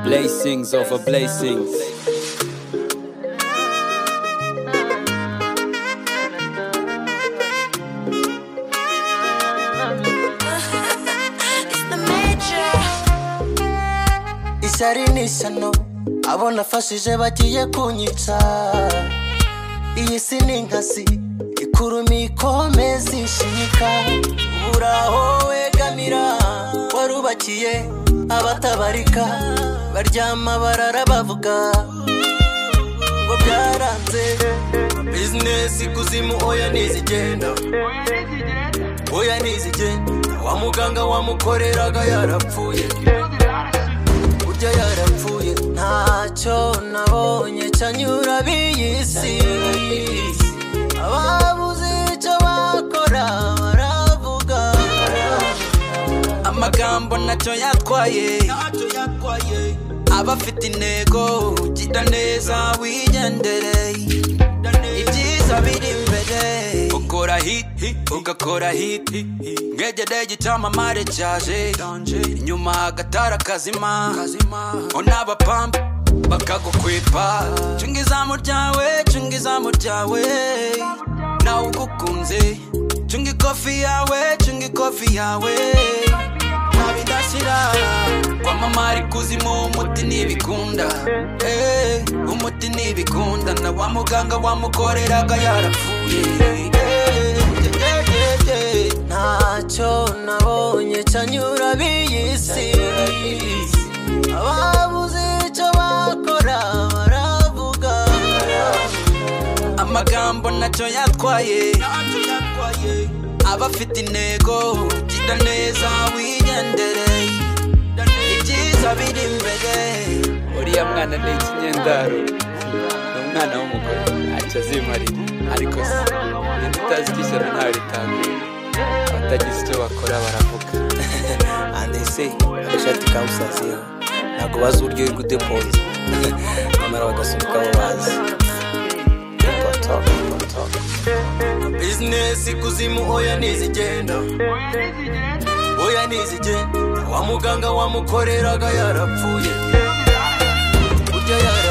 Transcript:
Blazings over blazings. isari ni isano abo nafashije bagiye kunyitsa iyi si ni inkasi ikurumi ikomeza ishika buri aho wegamira warubakiye abatabarika baryama barara bavuga ngo byaranze bizinesi kuzimu oya ntizigenda oya ntizigenda wa muganga wamukoreraga yarapfuye burya yarapfuye ntacyo nabonye cyanyura biyisi ababuze icyo bakora baravuga amagambo ntacyo yatwaye abafite intego gida neza wigendere ibyiza biri imbere ukora hiti ugakora hiti mwegere icyamamare cyaje inyuma agatara kazima unabapampa bakagukwepa cunga izamu ryawe cunga izamu ryawe nawe ugukunze cunga ikofi yawe cunga ikofi yawe ntabidashyira kwamamara ikuzimu umuti ntibikunda Eh, umuti ntibikunda na wa muganga wamukoreraga yarapfuye Eh, yeah, yeah, yeah. ntacyo nabonye cyanyura biyisi ababuze icyo bakora baravuga amagambo ntacyo yatwaye abafite intego gida neza wigendere ibyiza biri imbere Uriya mwana ni ikinyendaro. Ni umwana w'umugore. Ntacyo azimarira. Ariko se, ninde utazi ko ijana ntawe ritambuka? Abatagize icyo bakora baravuka. andese agashati kamusaziyeho ntabwo bazi uburyo y'ugudepoza nyamara bagasunika abo bazi bizinesi kuzimu oya ntizigenda oya ntizigenda wa muganga wamukoreraga yarapfuye burya yarapfuye